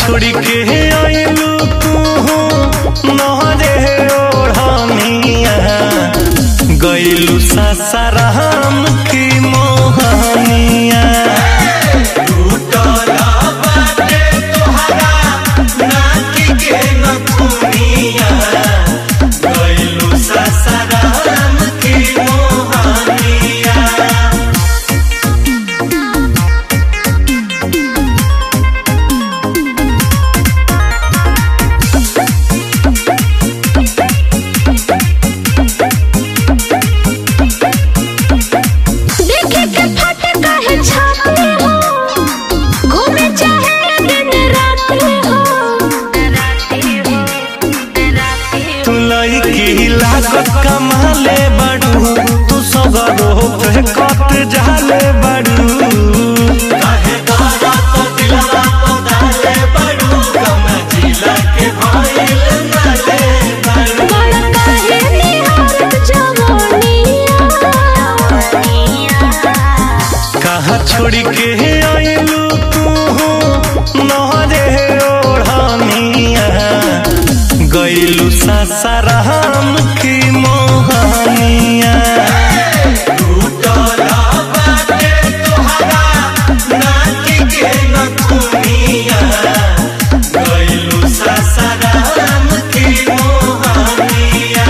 छोड़ के आइलू तू नहरे ओढ़निया गइलू सासाराम की मोहनिया सासाराम की मोहनिया देखे के फट काहे छाते हो घूमे चाहे दिन रात हो तू लईकी लागत कमाले बड़ू तू सगरो पे कट जाले बड़ू काहे गारा तो दिलवा तो डाले बड़ू कम जिला के भइल नाले बड़ू बड़ा काहे निहारत जवानिया कहाँ छोड़ के आइलू तू नहरे ओढ़निया गइलू सासाराम की मोहनिया सासाराम की मोहनिया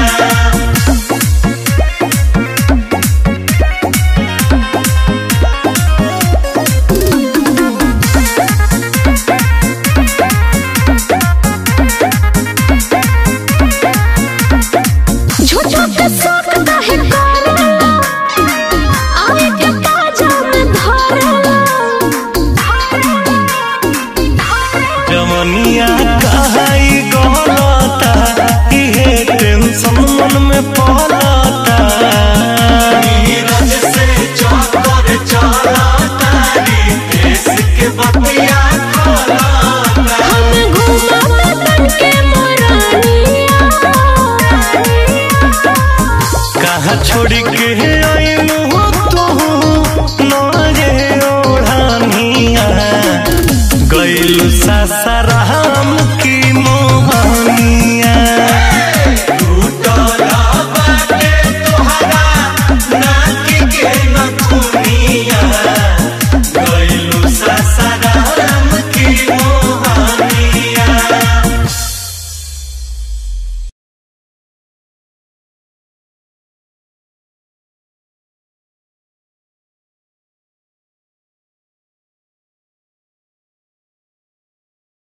झूठो के शौक काहे करेला आवे के ताजा में धरेला जमनिया कहाई गलता इहे टेंशन मन में पलता नीरज से चौकर चलता देश के बतिया खोलता हम घूमा तन के मोरानिया कहाँ छोड़ के